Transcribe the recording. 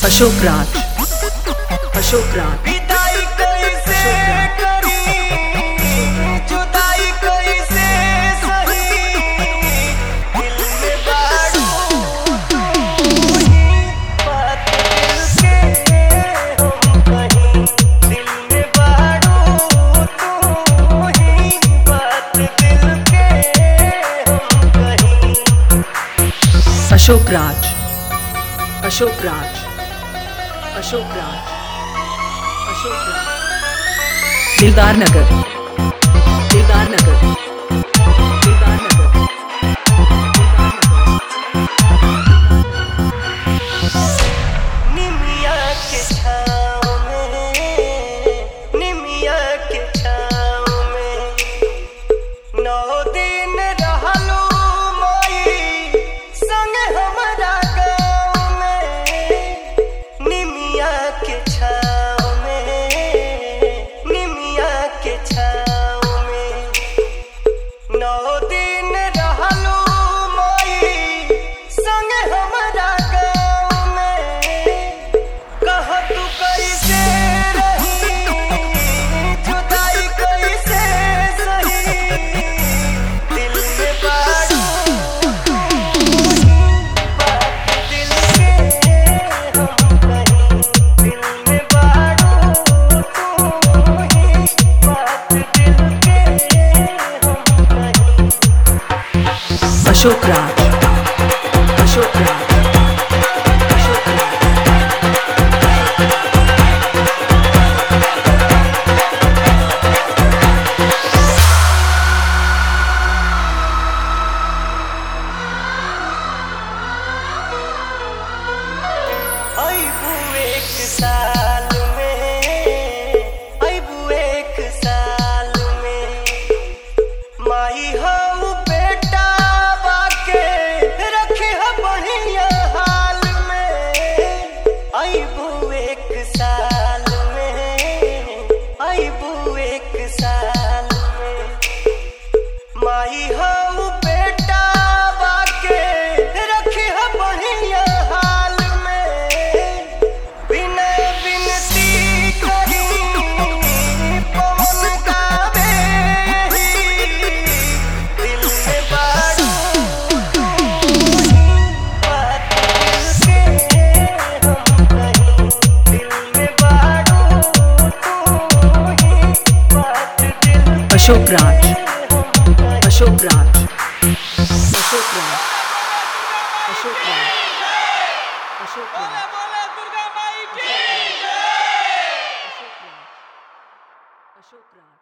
अशोक राज अशोक राज विदाई कैसे करी जुदाई कैसे सही दिल में बारू तू ही बात दिल के हम कहीं दिल में बारू तू ही बात दिल के हम कहीं अशोक राज अशोक राज अशोक राज अशोक राज दिलदार नगर दिलदार नगर दिलदार नगर निमिया के छाँव में निमिया के छाँव में नौ दिन रहलू माई संग हमारा गाँव में निमिया के छाँव में निमिया के छाँव में नौ दिन रहलू माई संग हमारा गाँव में कह तू कैसे रही जुदाई कैसे सही दिल में बारू बात दिल के हम कहीं दिल में बारू तू ही बात दिल के हम कहीं अशोक राज अशोक राज अशोक राज अबू एक साल में अबू एक साल में माई हो बेटा बाके रखे ह बढ़िया हाल में अबू एक साल में अबू एक साल में माई हो बेटा बाके रखे ह बढ़िया हाल में बिना बिनती करी पवन गावे ही दिल में बारू बात दिल के हम कहीं दिल में बारू तू ही बात दिल अशोक राज हम कहीं अशोक राज अशोक राज अशोक राज अशोक राज अशोक राज अशोक राज